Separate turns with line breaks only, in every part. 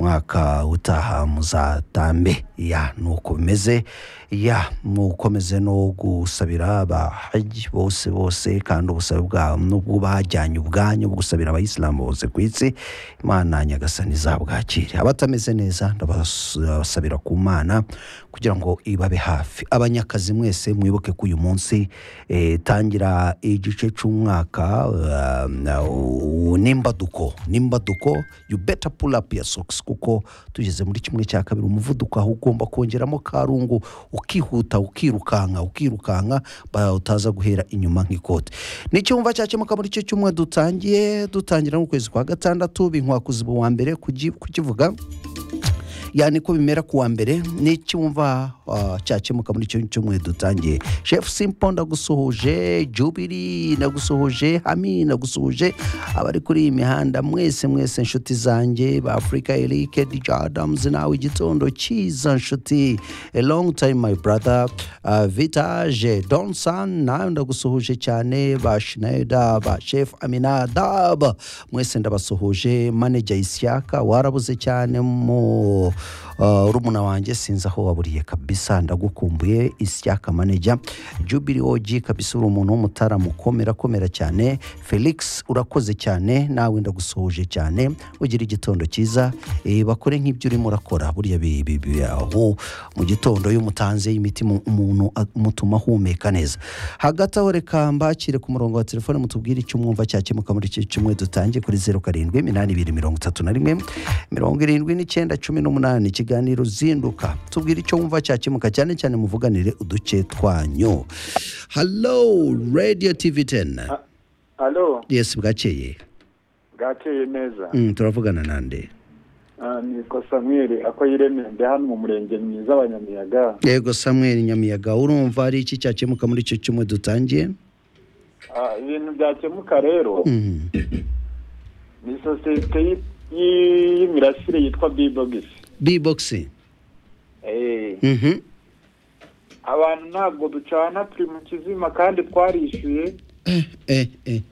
umwaka utaha muzatambe ya nuko bimeze ya mukomeze no gusabira abahaji bose bose kandi ubusabe bwa nubwo bajyanye ubwanyu gusabira abayisilamu bose ku isi imana nyagasani izabwakire abatameze neza ndabasabira ku mana kugira ngo ibabe hafi abanyakazi mwese mwibuke ko uyu munsi eh, tangira igice cy'umwaka uh, n'imbaduko n'imbaduko you better pull up your socks kuko tugeze muri kimwe cya kabiri umuvuduko aho ugomba kongeramo karungu ukihuta ukirukanka ukirukanka ba- utaza guhera inyuma nk'ikote n'icyumva cyakemuka muri cyo cyumwe dutangiye dutangira mu kwezi kwa gatandatu binkwakuzibu wa mbere kugi- kukivuga yani ko bimera kuwa mbere n'icyumva uh, cyakemuka muri icyo cyumweru dutangiye chef simpo ndagusuhuje jubiri ndagusuhuje hami ndagusuhuje abari kuri iyi mihanda mwese mwese inshuti zanjye ba afurika eric dj adams nawe igitondo cyiza nshuti a long time my brother uh, vitage donson nawe ndagusuhuje cyane ba shineda ba chef aminadab mwese ndabasuhuje maneja ishyaka warabuze cyane mu uh, rumuna wanjye sinzi aho waburiye kabisa ndagukumbuye ishyaka maneja jubiri oji kabisa uri umuntu w'umutaramu komera komera cyane felix urakoze cyane nawe ndagusuhuje cyane ugira igitondo cyiza eh, bakore nk'ibyo urimo urakora buriya bi- bi- bi- aho mu gitondo iyo umutanze imiti mu- umuntu a- mutuma ahumeka neza hagati aho reka mbakire ku murongo wa telefone mutubwire icyo mwumva cyakemuka muri iki cyumweru dutangiye kuri zeru karindwi iminani ibiri mirongo itatu na rimwe mirongo irindwi n'icyenda cumi n'umunani ikiganiro zinduka tubwire icyo wumva cyakemuka cyane cyane muvuganire uduce twanyu halo radiyo tivi teni
alo
yesi bwakeye
bwakeye neza
Mm, turavugana nande
Ah, nitwa samweli akoyireme ndi hano mu murenge mwiza wa nyamiyaga
yego samuel nyamiyaga urumva ari iki cyakemuka muri icyo cyumweru dutangiye
Ah, ibintu byakemuka rero
Mhm.
ni sosiyete y- y- y'imirasire yitwa bibogisi
bibogisi Mhm.
abantu ntabwo ducana turi mu kizima kandi twarishyuye
Eh, eh, eh.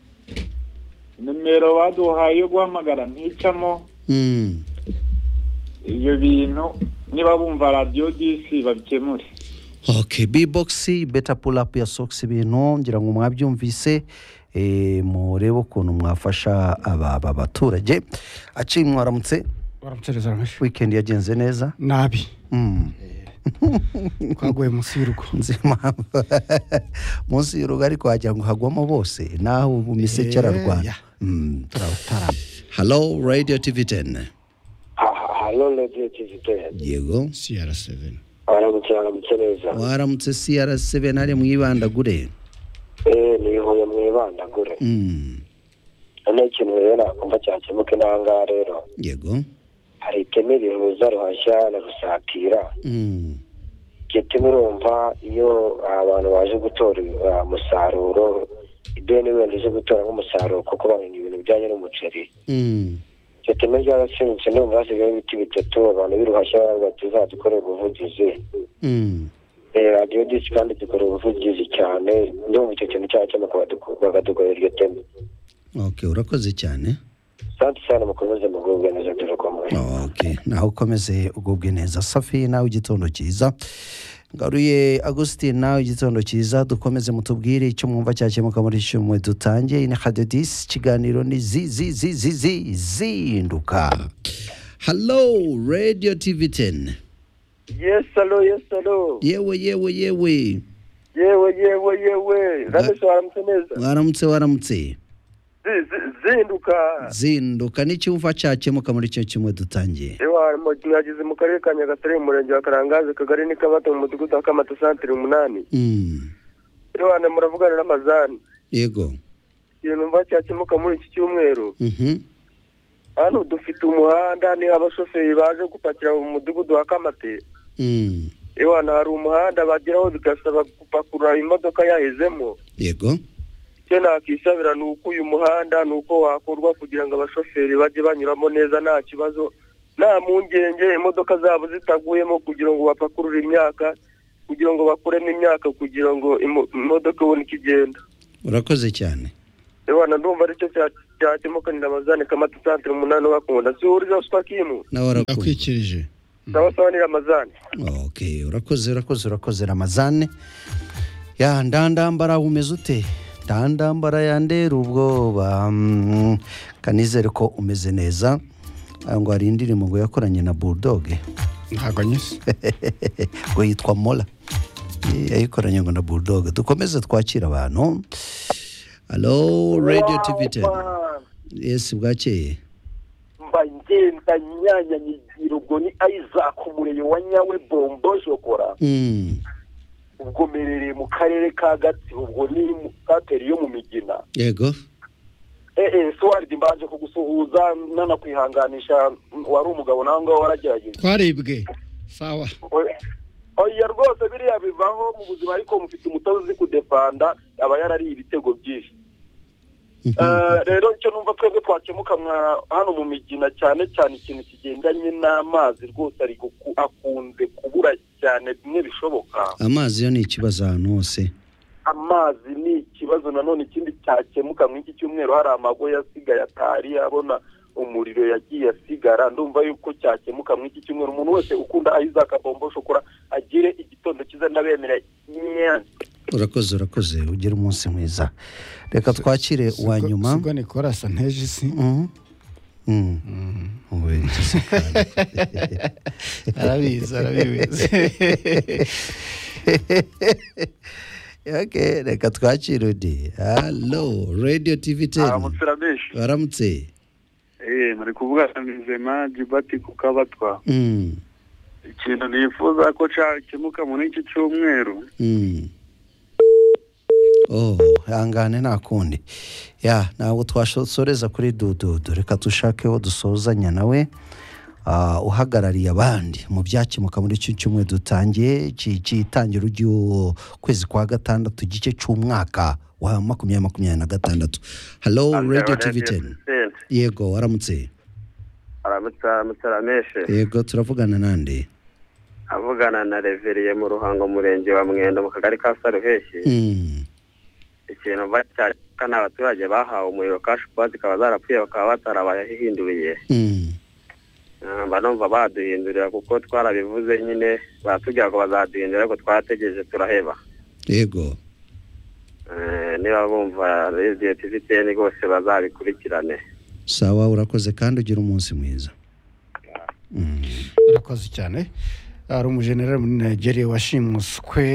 nimero baduhaye yo guhamagara nticamo
Mm.
ibyo bintu niba bumva radiyo disi babikemure
okay bbox beta pull up ya socks ibintu ngira ngo mwabyumvise eh, murebe ukuntu mwafasha aba aba baturage aciye mwaramutse
baramucereza amashyi
weekend yagenze neza
nabi
Mm.
twaguye munsi y'urugo
nzi impamvu munsi y'urugo ariko wagira ngo hagwamo bose naho ubu miseke ararwana
Yeah.
Mm.
turabutarama
halo radio tv 10
hano radiyo kizite
yego
cr7
baramutse baramutse neza
waramutse cr7 hari mwibandagure
eee nihuye mwibandagure
Mm.
none ikintu rero nakumva cyakemuka intangaha rero
yego
hari iteme rihuza ruhashya na rusatira
Mm.
iryo teme urumva iyo abantu baje gutora ah, umusaruro ideni wenda uje gutora nk'umusaruro kuko bamenya ibintu bijyanye n'umuceri
Mm.
iryo teme ryarasenyutse n'umva hasigayeho ibiti bitatu abantu b'iruhashya batuzadukore ubuvugizi
Mm.
Eh, radiyo disi kandi dukora ubuvugizi cyane ndumva icyo kintu cyakemuka badu- bakadukorera iryo teme
okay urakoze cyane
sante cyane mukomeze mugubwe neza turakomwe
okay nawe ukomeze ugubwe neza safi nawe igitondo cyiza ngaruye agustin nawe igitondo cyiza dukomeze mutubwire icyo mwumva cyakemuka muri iki cyumwe dutangiye ini hadedisi ikiganiro ni zi zi zi zi zi zinduka halo radio tv 10
Yes, hello, yes, hello.
yewe yewe yewe
Yewe, yewe, yewe. Ramesh waramutse neza.
waramutse waramutse
Zi- zi- Zinduka.
zinduka n'icyumva cyakemuka muri icyo cyumwe dutangiye
Ewa, mo- mwageze mu karere ka Nyagatare, mu murenge wa Karangazi, akagari ni Kabata, mu mudugudu wa Kamata santere umunani.
Mm,
Ewa, na muravugana n'amazani.
yego
Ikintu numva cyakemuka muri iki cyumweru.
Mhm.
Hano dufite umuhanda, ni abashoferi baje gupakira mu mudugudu wa Kamate.
Mm,
Ewa, na hari umuhanda bageraho bigasaba gupakurura imodoka yahezemo.
yego
icyo nakisabira ni uko uyu muhanda ni uko wakorwa kugira ngo abashoferi bajye banyuramo neza nta kibazo nta mpungenge imodoka zabo zitaguyemo kugira ngo bapakurure imyaka kugira ngo bakuremo imyaka kugira ngo imo- imodoka ibone uko igenda
urakoze cyane
ewana ndumva aricyo cya- cyatuma kanira amazane kamata santere umunani ubakunda sihuriza uswa kimu
nawe urakoze
ndakwikirije
sawa sawa ni ramazani
okay urakoze urakoze urakoze ramazane ya ndandambara umeze ute ndandambara yandera ubwoba mm, kanizere ko umeze neza Ah, ngo hari indirimbo ngo yakoranye na bulldog
ntabwo nyise
ngo yitwa mola Eh, yayikoranye ngo na bulldog dukomeze twakira abantu alo radio tv ten yes bwakeye
mba ngenda nyanya nyigirugo ni isaac umurego wa nyawe bombo jogora
Mm,
ubwo merereye mu karere ka gatsibo ubwo ni mu kateri yo mu migina
yego
ee suwaridi mbaje kugusuhuza nanakwihanganisha wari umugabo nawe ngaho waragerageza
twaribwe sawa
Oya- oya rwose biriya bivaho mu buzima ariko mufite umutoza uzi kudefanda aba yarariye ibitego byinshi Eh, rero icyo numva twebwe twakemuka mwa- hano mu migina cyane cyane ikintu kigendanye n'amazi rwose ari guku- akunze kubura cyane bimwe bishoboka
amazi yo ni ikibazo ahantu hose
amazi ni ikibazo nanone ikindi cyakemuka muri iki cyumweru hari amago yasigaye atari abona umuriro yagiye asigara ndumva yuko cyakemuka muri iki cyumweru umuntu wese ukunda isaac bombo shokora agire igitondo cyiza ndabemera nyanza
urakoze urakoze ugire umunsi mwiza reka twakire uwa nyuma
sigo nikora asa nteje isi
Mhm. Mm. Uwe, gisirikare.
arabizi arabizi
Okay, reka twakire undi halo radio tv ten
abamutsirabeshyi
waramutse
eee muri kuvuga mizema jibati kukabatwa
Mm,
ikintu nifuza ko cyakemuka muri iki cyumweru
mm. Oh, ihangane nta kundi ya ntabwo twashotsoreza kuri dududu reka dushakeho dusuhuzanya nawe ah, uhagarariye abandi mu byakemuka muri iki cyumweru dutangiye iki cy'itangira ry'u- kwezi kwa gatandatu igice cy'umwaka wa makumyabiri makumyabiri na gatandatu halo radio tv ten yego waramutse
musarameshe
yego turavugana nande
avugana na reveriye mu ruhango murenge wa mwendo mu kagari ka saruheshyi
Mm,
ikintu bacyaka ni abaturage bahawe umuriro kashi puwa zikaba zarapfuye bakaba batarabayahinduriye
mm,
Ah, mba numva baduhindurira kuko twarabivuze nyine batubwira ngo bazaduhindurira ariko twarategereje turaheba
yego
Eh, niba bumva radiyo tivi teni rwose bazabikurikirane
sawa urakoze kandi ugira umunsi mwiza Mm.
urakoze cyane hari umujenerali muri nigeria washimuswe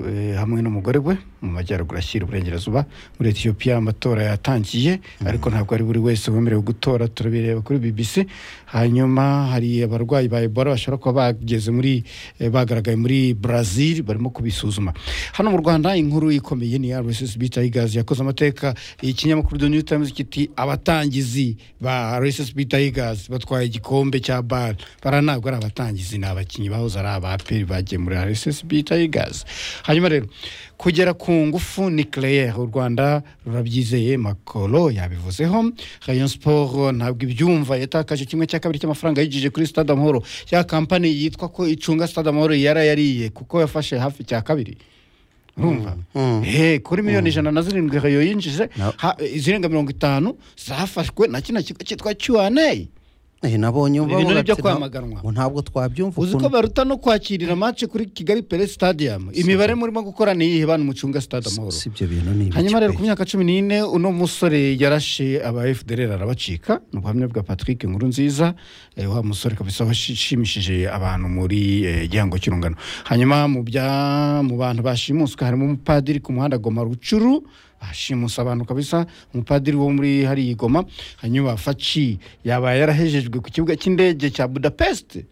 eh, hamwe n'umugore we mu majyaruguru ashyira uburengerazuba muri etiyopiya amatora yatangiye ariko ntabwo ari buri wese wemerewe gutora turabireba kuri bbc hanyuma hari abarwayi ba ebola bashobora kuba bageze muri eh, bagaragaye muri brazil barimo kubisuzuma hano mu rwanda inkuru ikomeye ni rssb tigers yakoze amateka ikinyamakuru the new times kiti abatangizi ba rssb tigers batwaye igikombe cya bar bara ntabwo ari abatangizi ni abakinnyi bahoze ari abaperi bagiye muri rssb tigers hanyuma rero kugera ku ngufu nucleaire u rwanda rurabyizeye makoro yabivuzeho rayon sport ntabwo ibyumva yatakaje kimwe cya kabiri cy'amafaranga yigije kuri stade amahoro ya kampani yitwa ko icunga stade amahoro yarayariye kuko yafashe hafi cya kabiri urumva
Mm.
he kuri miliyoni ijana na zirindwi rayo yinjije
No.
ha- izirenga mirongo itanu zafashwe na kino kigo cyitwa qna
Eh, nabonye
Ibintu
bavuga
ni ibyo
ati,
kwamaganwa.
"Ntabwo- ntabwo twabyumva
uzi ko
ukuntu."
baruta no kwakirira match kuri kigali pere stadium imibare murimo gukora ni iyihe bantu mucunga stade amahoro
si ibyo bintu ni ibiki
hanyuma rero
pe?
ku myaka cumi n'ine uno musore yarashe aba fdr arabacika ni ubuhamya bwa patrick inkuru nziza eh, wa musore kabisa washimishije abantu muri eh, gihango cy'urungano hanyuma mu bya mu bantu bashimuswe harimo umupadiri ku muhanda goma rucuru bashimusa abantu kabisa umupadiri wo muri hariya i goma hanyuma faci yaba yarahejejwe ku kibuga cy'indege cya budapest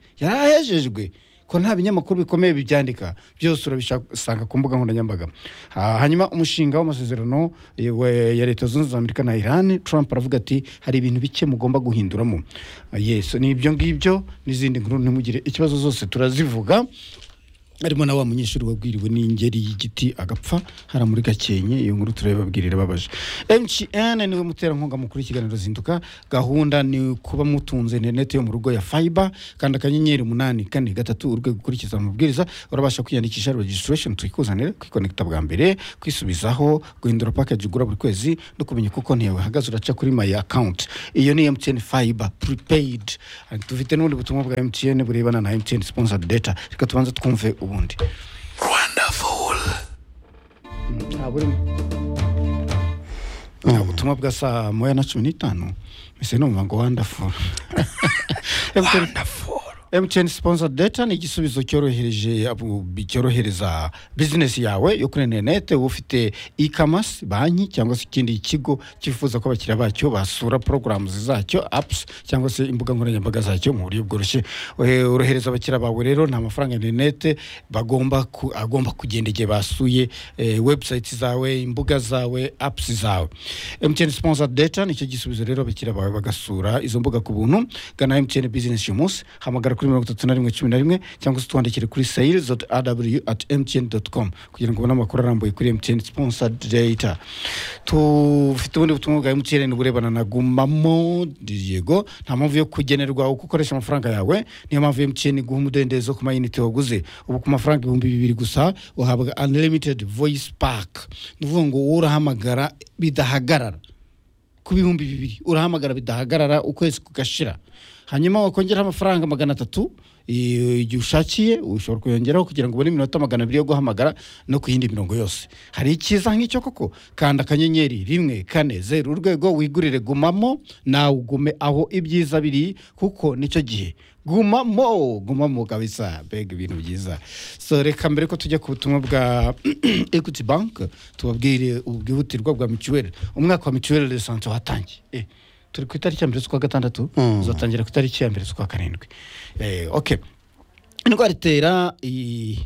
yarahejejwe ko nta binyamakuru bikomeye bibyandika byose urabisanga ku mbuga nkoranyambaga Ah, hanyuma umushinga w'amasezerano eh, we- ya leta zunze ubumwe za amerika na iran trump aravuga ati hari ibintu bike mugomba guhinduramo Ah, yesu ni ibyo ngibyo n'izindi nkuru ntimugire ikibazo zose turazivuga harimo na wa munyeshuri wabwiriwe n'ingeri y'igiti agapfa hara muri gakenke iyo nkuru turabibabwirira babaje mcn niwe muterankunga mukuru w'ikiganiro zinduka gahunda ni kuba mutunze interineti yo mu rugo ya fiber kandi akanyenyeri umunani kane gatatu urwego ukurikiza amabwiriza urabasha kwiyandikisha registration tuyikuzanire kwikonekita bwa mbere kwisubizaho guhindura package ugura buri kwezi no kumenya uko konti yawe ihagaze uraca kuri my account iyo ni mtn fiber prepaid dufite n'ubundi butumwa bwa mtn burebana na mtn sponsored data reka tubanze twumve ubundi Mm, ntabwo uri nta butumwa bwa saa moya na cumi n'itanu mbese numva ngo wandafuru mtn sponsor data ni igisubizo cyorohereje abo- cyorohereza bizinesi yawe yo kuri interineti uba ufite e-commerce banki cyangwa se ikindi kigo cyifuza ko abakiriya bacyo basura porogaramu zacyo apps cyangwa se imbuga nkoranyambaga zacyo mu buryo bworoshye Eh, orohereza abakiriya bawe rero nta mafaranga ya interineti bagomba ku- agomba kugenda igihe basuye eh, website zawe imbuga zawe apps zawe mtn sponsor data nicyo gisubizo rero abakiriya bawe bagasura izo mbuga ku buntu gana mtn business uyu munsi hamagara kuri mirongo itatu na rimwe cumi na rimwe cyangwa se twandikire kuri sayiri doti aw ati mtn doti com kugira ngo ubone amakuru arambuye kuri mtn sponsor data tufite ubundi butumwa bwa mtn burebana na gumamo diego nta mpamvu yo kugenerwa uko ukoresha amafaranga yawe niyo mpamvu mtn guha umudendezo ku mayinite waguze ubu ku mafaranga ibihumbi bibiri gusa uhabwa unlimited voice pack ni ukuvuga ngo wowe urahamagara bidahagarara ku bihumbi bibiri urahamagara bidahagarara ukwezi kugashira hanyuma wakongeraho amafaranga magana atatu eh, igihe ushakiye ushobora kuyongeraho kugira ngo ubone iminota magana abiri yo guhamagara no ku yindi mirongo yose hari icyiza nk'icyo koko kanda akanyenyeri rimwe kane zeru urwego wigurire gumamo nawe ugume aho ibyiza biri kuko nicyo gihe gumamo gumamo kabisa mbega ibintu byiza so reka mbere ko tujya ku butumwa bwa equity bank tubabwire ubwihutirwa bwa mituweli umwaka wa mituweli de sante watangiye Eh, turi ku itariki ya mbere z'ukwa gatandatu uzatangira ku itariki ya mbere z'ukwa karindwi Eh, okay indwara itera iyi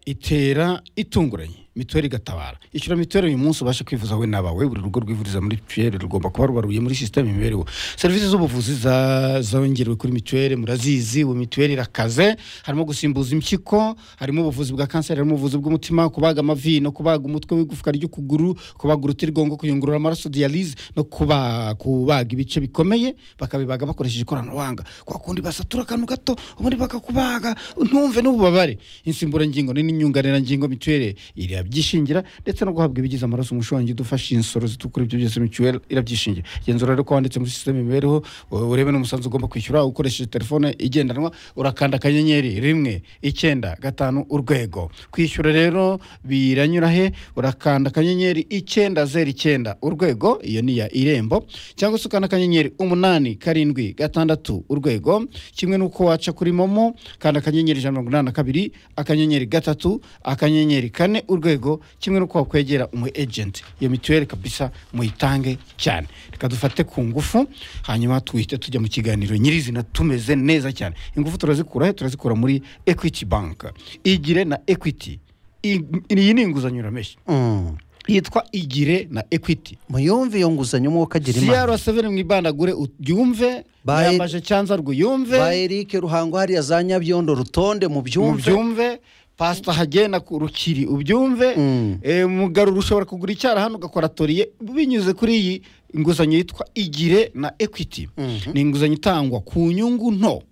itera itunguranye mituweli igatabara ishyura mituweli uyu munsi ubashe kwivuza wowe n'abawe buri rugo rwivuriza muri mituweli rugomba kuba rubaruye muri sisiteme imibereho serivisi z'ubuvuzi za- zongerewe kuri mituweli murazizi ubu mituweli irakaze harimo gusimbuza impyiko harimo ubuvuzi bwa kanseri harimo ubuvuzi bw'umutima kubaga amavi no kubaga umutwe w'igufwa ry'ukuguru kubaga urutirigongo kuyungurura amaraso diyalize no kuba- kubaga ibice bikomeye bakabibaga bakoresheje ikoranabuhanga kwa kundi basatura akantu gato ubundi bakakubaga ntumve n'ububabare insimburangingo ni n'inyunganirangingo mituweli irabyishingira ndetse no guhabwa ibigize amaraso umushongi idufasha insoro zitukura ibyo byose mituweli irabyishingira genzura rero ko wanditse muri sisiteme imibereho u- urebe n'umusanzu ugomba kwishyura ukoresheje telefone igendanwa urakanda akanyenyeri rimwe icyenda gatanu urwego kwishyura rero biranyura he urakanda akanyenyeri icyenda zeru icyenda urwego iyo ni iya irembo cyangwa se ukanda akanyenyeri umunani karindwi gatandatu urwego kimwe n'uko waca kuri momo kanda akanyenyeri ijana na mirongo inani na kabiri akanyenyeri gatatu akanyenyeri kane urwego kimwe n'uko wakwegera umu ejenti iyo mituweli kabisa muyitange cyane reka dufate ku ngufu hanyuma tuhite tujya mu kiganiro nyirizina tumeze neza cyane ingufu turazikura he turazikura muri equity bank igire na equity I- iyi ni inguzanyo urameshi
Mm.
yitwa igire na equity
muyumve iyo nguzanyo mwuka agira imana
siyarwa seveni mwibandagure uryumve
Bayi-
yambaje cyanza rwuyumve
ba eric ruhango hariya za nyabyondo rutonde mubyumve
mubyumve pasita hagenda ku rukiri ubyumve
Mm.
Eh, mugarura ushobora kugura icyara hano ugakora toriye binyuze kuri iyi inguzanyo yitwa igire na equity ni inguzanyo itangwa ku nyungu nto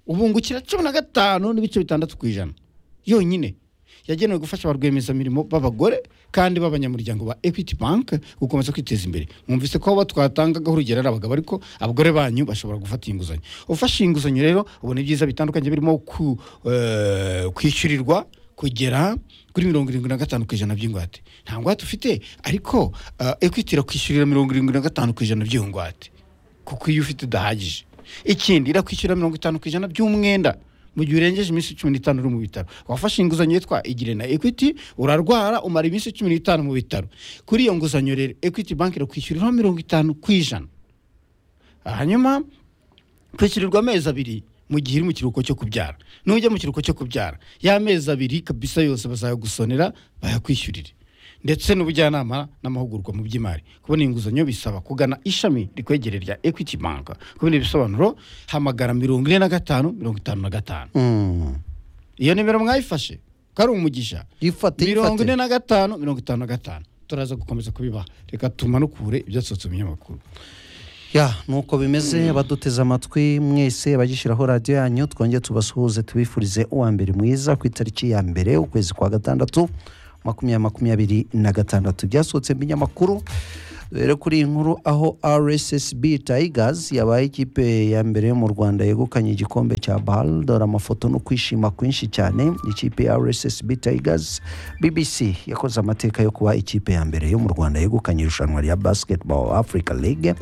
ubungukira cumi na gatanu n'ibice bitandatu ku ijana yonyine yagenewe gufasha ba rwiyemezamirimo b'abagore kandi b'abanyamuryango ba equity bank gukomeza kwiteza imbere mwumvise ko abo twatangagaho urugero ari abagabo ariko abagore banyu bashobora gufata iyi nguzanyo ufashe iyi nguzanyo rero ubona ibyiza bitandukanye birimo ku- eh, kwishyurirwa kugera kuri mirongo irindwi na gatanu ku ijana by'ingwate nta ngwate ufite ariko eh, equity irakwishyurira mirongo irindwi na gatanu ku ijana by'iyo ngwate kuko iyo ufite udahagije ikindi irakwishyura mirongo itanu ku ijana by'umwenda mu gihe urengeje iminsi cumi n'itanu uri mu bitaro wafashe inguzanyo yitwa igire na equity urarwara umara iminsi cumi n'itanu mu bitaro kuri iyo nguzanyo rero equity bank irakwishyuriraho mirongo itanu ku ijana hanyuma kwishyurirwa amezi abiri mu gihe uri mu kiruhuko cyo kubyara nujya mu kiruhuko cyo kubyara ya mezi abiri kabisa yose bazayagusonera bayakwishyurire ndetse n'ubujyanama n'amahugurwa mu by'imari kubona inguzanyo bisaba kugana ishami rikwegereye rya equity bank kubona ibisobanuro hamagara mirongo ine na gatanu mirongo itanu na gatanu
Mm.
iyo nimero mwayifashe ko ari umugisha
yifate
mirongo ine
yifate
na gatanu mirongo itanu na gatanu turaza gukomeza kubibaha reka tumanukure ibyasohotse mu binyamakuru
ya nuko bimeze baduteze amatwi mwese abagishyiraho radiyo yanyu twongere tubasuhuze tubifurize uwa mbere mwiza ku itariki ya mbere ukwezi kwa gatandatu makumyabiri makumyabiri na gatandatu byasohotse mu binyamakuru rero kuri iyi nkuru aho rssb tigers yabaye ikipe ya mbere yo mu rwanda yegukanye igikombe cya bal dore amafoto no kwishima kwinshi cyane ikipe ya rssb tigers bbc yakoze amateka yo kuba ikipe ya mbere yo mu rwanda yegukanye irushanwa rya basketball africa league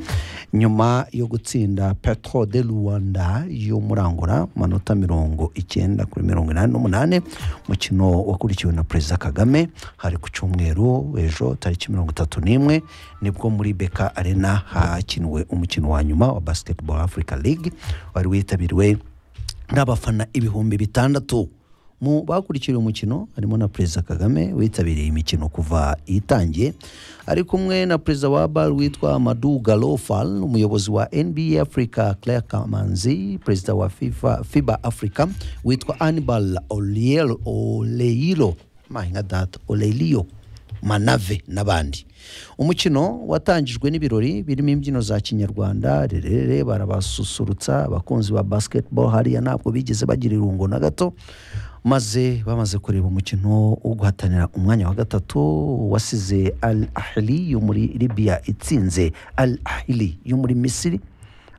nyuma yo gutsinda petro de rwanda yo muri angola amanota mirongo icyenda kuri mirongo inani n'umunani umukino wakurikiwe na perezida kagame hari ku cyumweru ejo tariki mirongo itatu n'imwe nibwo muri beka arena hakinwe umukino wa nyuma wa basketball africa league wari witabiriwe n'abafana ibihumbi bitandatu mu bakurikira umukino harimo na perezida kagame witabiriye imikino kuva itangiye ari kumwe na perezida wa bar witwa madu garofal umuyobozi wa nba africa claire kamanzi perezida wa FIFA, fiba africa witwa anibal Oliel- oleiro mahinga data oleiro manave n'abandi umukino watangijwe n'ibirori birimo imbyino za kinyarwanda rerere barabasusurutsa abakunzi ba basketball hariya ntabwo bigeze bagira irungo na gato maze bamaze kureba umukino wo guhatanira umwanya wa gatatu wasize al ahili yo muri libiya itsinze al ahili yo muri misiri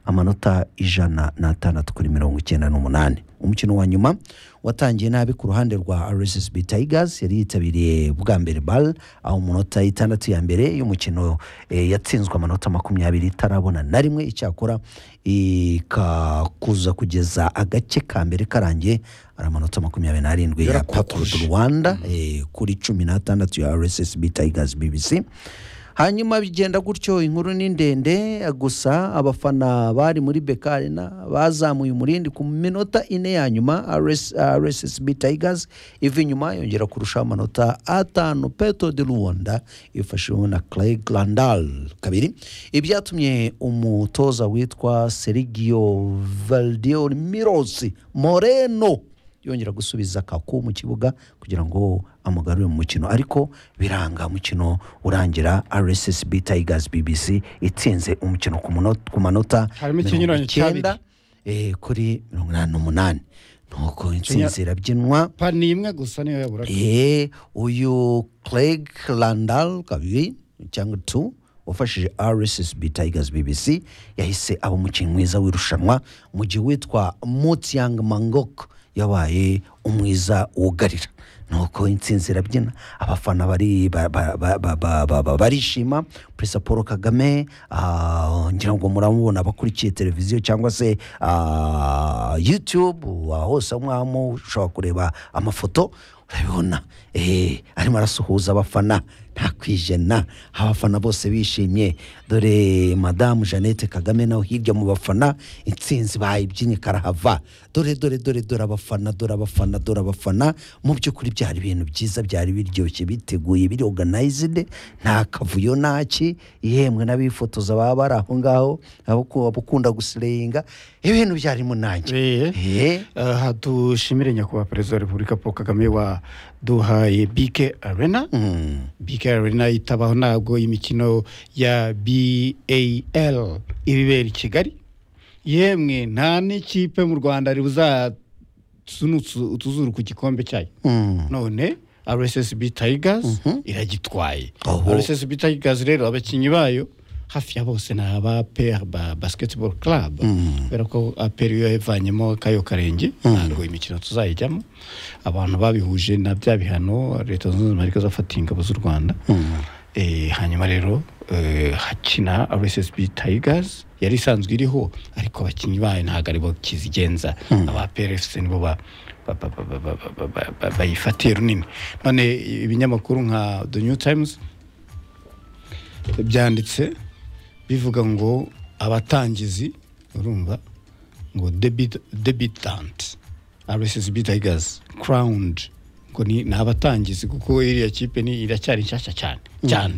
amanota ijana n'atandatu kuri mirongo icyenda n'umunani umukino wa nyuma watangiye nabi ku ruhande rwa rssb tigers yari yitabiriye bwa mbere bal aho mu minota itandatu ya mbere y'umukino eh, yatsinzwe amanota makumyabiri itarabona na rimwe icyakora ikakuza kugeza agace ka mbere karangiye ari amanota makumyabiri n'arindwi ya pakuru du rwanda eh, kuri cumi n'atandatu ya rssb tigers bbc hanyuma bigenda gutyo inkuru ni ndende gusa abafana bari muri bekarena bazamuye umurindi ku minota ine ya nyuma RS, rssb tigers iva inyuma yongera kurusha amanota atanu petro de rwanda ifashijwemo na clay glandal kabiri ibyatumye umutoza witwa serigio valdio mirosi moreno yongera gusubiza kaku mu kibuga kugira ngo amugarure mu mukino ariko biranga umukino urangira rssb tigers bbc itsinze umukino ku muno- ku manota
Harimo ikinyuranyo cya
mirongo icyenda, eh, kuri mirongo inani n'umunani nuko intsinzi irabyinwa
pa ni imwe gusa niyo yabura
Eh, uyu Craig Landal kabiri cyangwa tu wafashije RSSB Tigers BBC yahise aba umukinnyi mwiza w'irushanwa mu gihe witwa Mutiang Mangok yabaye umwiza wugarira nuko intsinzi irabyina abafana bari ba- ba- ba- ba- ba- ba- ba- barishima perezida paul kagame ah, ngira ngo muramubona abakurikiye televiziyo cyangwa se ah, youtube ah, hose aho mwaba mushobora kureba amafoto urabibona eh, arimo arasuhuza abafana nta kwijena abafana bose bishimye dore madamu jeannette kagame nawe hirya mu bafana intsinzi bayibyinnye karahava dore dore dore dore abafana dore abafana dore abafana mu by'ukuri byari ibintu byiza byari biryoshye biteguye biri organized nta kavuyo naki yemwe n'abifotoza baba bari aho ngaho abaku- abakunda gusirehinga ibintu byarimo nanjye Eh.
aha dushimire nyakubahwa perezida wa repubulika paul kagame waduhaye bike arena
Mm.
bike arena itabaho ntabwo imikino ya bal ibibera i kigali yemwe nta n'ikipe mu rwanda ribuzasunutse utuzuru ku gikombe cyayo
Mm.
none rssb tigers iragitwaye
Oho.
rssb tigers rero abakinnyi bayo hafi ya bose ni aba per ba basketball club kubera ko aperi yo yavanyemo kayo karenge ntabwo imikino tuzayijyamo abantu babihuje na bya bihano leta zunze ubumwe z'amerika zafatiye ingabo z'u rwanda Eh, hanyuma rero eh, hakina rssb tigers yari isanzwe iriho ariko abakinnyi bayo ntabwo aribo kizigenza aba prfc nibo ba- ba- ba- ba- ba- ba- ba- ba- ba- bayifatiye runini none ibinyamakuru nka the new times byanditse bivuga ngo abatangizi urumva ngo debit- debitant rssb tigers crowned ngo ni ni abatangizi kuko iriya kipe ni iracyari nshyashya cyane cyane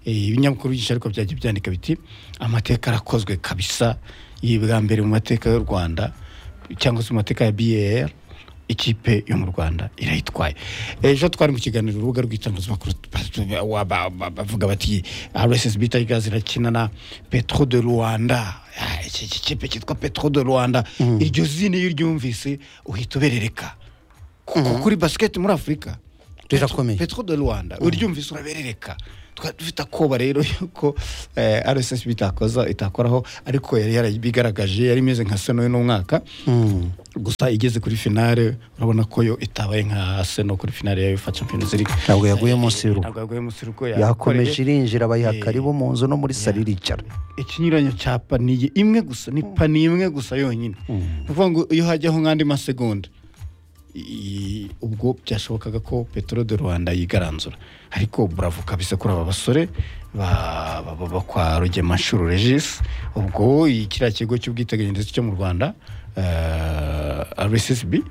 Eh, ibinyamakuru byinshi ariko byagiye byandika biti amateka arakozwe kabisa iyi bwa mbere mu mateka y'u rwanda cyangwa se mu mateka ya bar ikipe yo mu rwanda irayitwaye ejo twari mu kiganiro urubuga rw'itangazamakuru bavuga bati rssb tigers irakina na petro de rwanda iki kipe cyitwa petro de rwanda iryo zina iyo uryumvise uhita uberereka kuko kuri basiketi muri afurika
rirakomeye
petro de rwanda uryumvise uraberereka twari dufite akoba rero yuko rssb itakoza itakoraho ariko yari yarabigaragaje yari imeze nka seno y'uno mwaka
Mm.
gusa igeze kuri finale urabona ko yo itabaye nka seno kuri finale ya ufa champions league
Ntabwo yaguye munsi y'urugo.
ntabwo yaguye munsi y'urugo yakoreye
yakomeje irinjira bayiha
Eh,
karibu mu nzu no muri sari iricara
ikinyuranyo cya paniye imwe gusa ni paniye imwe gusa yonyine ni ukuvuga ngo iyo hajyaho nk'andi masegonda i- ubwo byashobokaga ko petero de rwanda yigaranzura ariko buravo kabisa kuri aba basore ba- ba- ba- ba kwa rugemanshuro regis ubwo iyi kiriya kigo cy'ubwiteganyirize cyo mu rwanda eh, rssb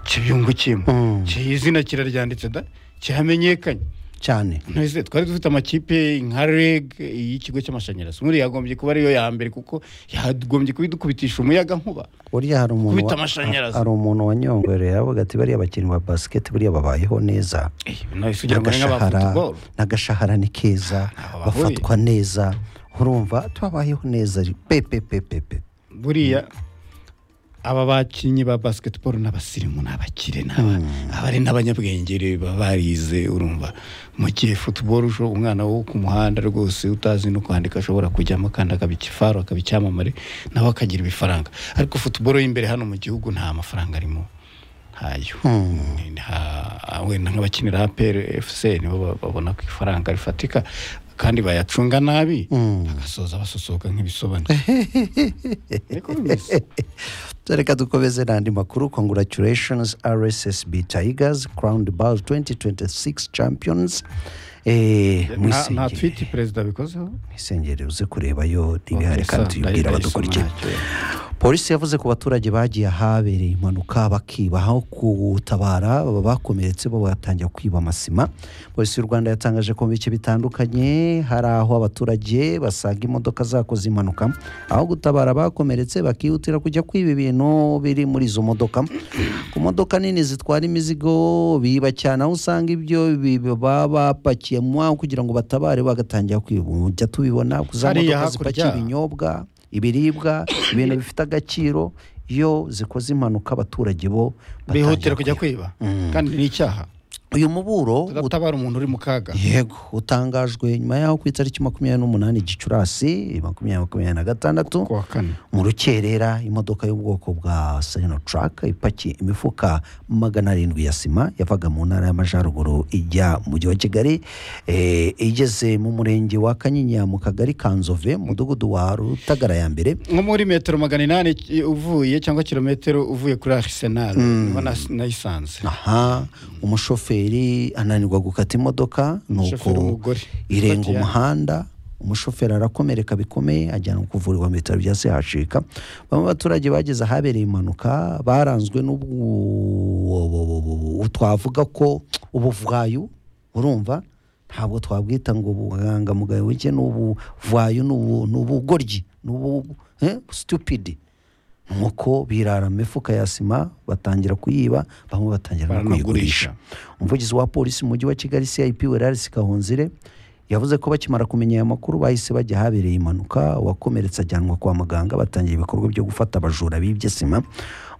kibyungukiyemo
Mm.
Ki- izina kiraryanditse da kihamenyekanye
cyane
ntese twari dufite amakipe nka reg y'ikigo cy'amashanyarazi muri yagombye kuba ariyo ya mbere kuko yagombye kuba idukubitisha umuyaga nkuba
buriya hari umuntu
Kubita
wa-
amashanyarazi.
hari umuntu wanyongoreye aravuga ati bariya bakinnyi ba basiketi buriya babayeho neza
nahise ugira ngo ni nk'aba
n'agashahara
futuboro
n'agashahara ni keza
Ntaho bahuriye.
bafatwa neza urumva tubabayeho neza pepe pepe pe
buriya aba bakinnyi ba basiketiboro n'abasirimu n'abakire n'aba abari n'abanyabwenge rero baba barize urumva mu gihe futuboro ujo umwana wo ku muhanda rwose utazi no kwandika ashobora kujyamo kandi akaba ikifaro akaba icyamamare nawe akagira ibifaranga ariko futuboro y'imbere hano mu gihugu nta mafaranga arimo ntayo Nta- wenda nk'abakinira aperi efuse nibo ba- babona ku ifaranga rifatika kandi bayacunga nabi bagasoza basusuka nk'ibisobanuro niko bimeze
reka dukomeze n'andi makuru congratulations rssb tigers crowned ball 2026 champions Eh,
nta nta
mwisengere.
twiti perezida abikozeho
mwisengere uze kurebayo ntibihari kandi
Gusa
tuyibwire
ndayibeshya
abadukurikira
ntacyo.
polisi yavuze ko baturage bagiye ahabereye impanuka bakiba aho gutabara aba bakomeretse bo batangira kwiba amasima polisi y'u rwanda yatangaje ko mu bice bitandukanye hari aho abaturage basaga imodoka zakoze impanuka aho gutabara abakomeretse bakihutira kujya kwiba ibintu biri muri izo modoka ku modoka nini zitwara imizigo biba cyane aho usanga ibyo bi- baba bapakiyemo aho kugira ngo batabare bagatangira kwiba Ubu jya tubibona ku za
Hariya
modoka
hakurya.
zipakiye ibinyobwa ibiribwa ibintu bifite agaciro iyo zikoze impanuka abaturage bo batangira
bihutira kujya kwiba kandi ni icyaha
uyu muburo
tudatabara umuntu uri mu kaga
yego utangajwe nyuma yaho ku itariki makumyabiri n'umunani gicurasi makumyabiri makumyabiri na gatandatu
ku wa kane
mu rukerera imodoka y'ubwoko bwa sereno Truck ipakiye imifuka magana arindwi ya sima yavaga mu ntara y'amajyaruguru ijya mu mujyi wa kigali eh, igeze mu murenge wa kanyinya mu kagari ka nzove mu mudugudu wa rutagara ya mbere
nko muri metero magana inani ki- uvuye cyangwa kilometero uvuye kuri arisenali niba nayisanze
aha umushoferi ananirwa gukata imodoka
Umushoferi
nuko
w'umugore.
irenga
Bati ya-
umuhanda umushoferi arakomereka bikomeye ajyanwa kuvurirwa mu bitaro bya sehashika bamwe mu baturage bageze ahabereye impanuka baranzwe n'ubwo twavuga ko ubuvwayo urumva ntabwo twabwita ngo ubwangamugayo buke ni ubuvwayo ni ubu- ni ubugoryi ni ubu eh, stupid nuko birara mu mifuka ya sima batangira kuyiba bamwe batangira no
Baranagurisha.
kuyigurisha umuvugizi wa polisi mu mujyi wa kigali cip werarisi kahonzire yavuze ko bakimara kumenya aya makuru bahise bajya ahabereye impanuka uwakomeretse ajyanwa kwa muganga batangira ibikorwa byo gufata abajura bibye sima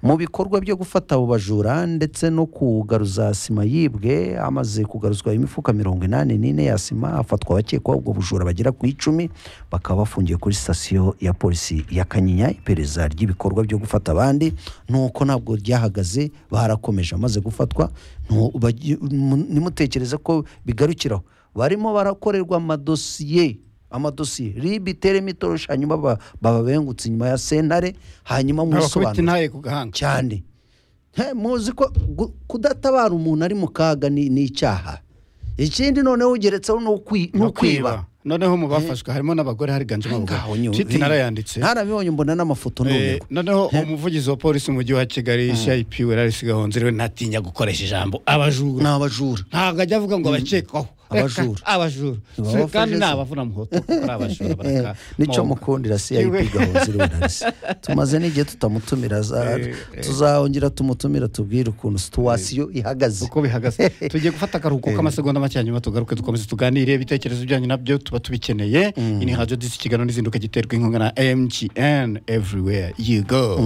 mu bikorwa byo gufata abo bajura ndetse no kugaruza sima yibwe amaze kugaruzwa imifuka mirongo inani n'ine ya sima hafatwa abakekwaho ubwo bujura bagera ku icumi bakaba bafungiye kuri sitasiyo ya polisi ya kanyinya iperereza ry'ibikorwa byo gufata abandi nuko ntabwo ryahagaze barakomeje amaze gufatwa ntu- bagi- mu- nimutekereze ko bigarukiraho barimo barakorerwa amadosiye amadosiye rib itere mitoroshi hanyuma ba- bababengutse inyuma ya sentare hanyuma
nkabakubita
musobanura
intaye ku gahanga
cyane He, muzi ko gu- kudatabara umuntu ari mu kaga ni ni icyaha ikindi noneho ugeretseho ni ukwi- ni
No
ukwiba
noneho mu bafashwe harimo n'abagore higanjemo
Ngaho
abagore
nyine-
twiti narayanditse
narabibonye mbona n'amafoto
Eh,
numirwa
noneho umuvugizi wa polisi mu mujyi wa kigali cip werarisi gahonzire we ntatinya gukoresha ijambo abajura
ni abajura
ntabwo ajya avuga ngo abakekwaho
abajura
abajura
Baba
Si-
bafashe
kandi ni
se.
abavunamhuto ari abajura baraka
nicyo
moga.
mukundira cip
Yewe.
gahonzire bonarisi tumaze n'igihe tutamutumira za-
Eh, eh.
tuzahongera tumutumira tubwire ukuntu situwasiyo ihagaze
uko bihagaze tugiye gufata akaruhuko k'amasegonda make hanyuma tugaruke dukomeze tuganire ibitekerezo byanyu nabyo tuba tubikeneye iyi ni hajo disi kiganiro n'izinduka giterwa inkunga na mgn everywhere you go